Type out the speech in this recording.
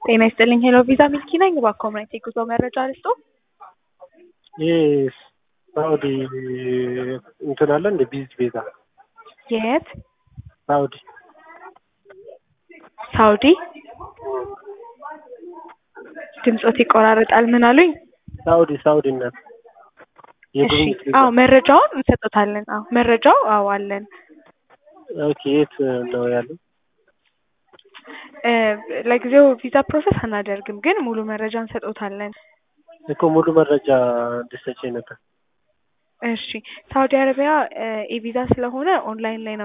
ጤና ይስጥልኝ ሄሎ ቪዛ ሚልኪ ነኝ። እባክዎ ምን አይነት የጉዞ መረጃ ልስጥዎ? ይህ ሳኡዲ እንትን አለ እንደ ቢዝ ቪዛ የት? ሳኡዲ ሳውዲ? ድምጾት ይቆራረጣል። ምን አሉኝ? ሳኡዲ ሳኡዲ እናት እሺ የጉብኝት ቪዛ አዎ መረጃውን እንሰጦታለን። አዎ መረጃው አዎ አለን። ኦኬ የት ነው ያለው? እ ለጊዜው ቪዛ ፕሮሰስ አናደርግም፣ ግን ሙሉ መረጃ እንሰጦታለን። እኮ ሙሉ መረጃ እንድትሰጪኝ ነበር። እሺ ሳውዲ አረቢያ ኢ ቪዛ ስለሆነ ኦንላይን ላይ ነው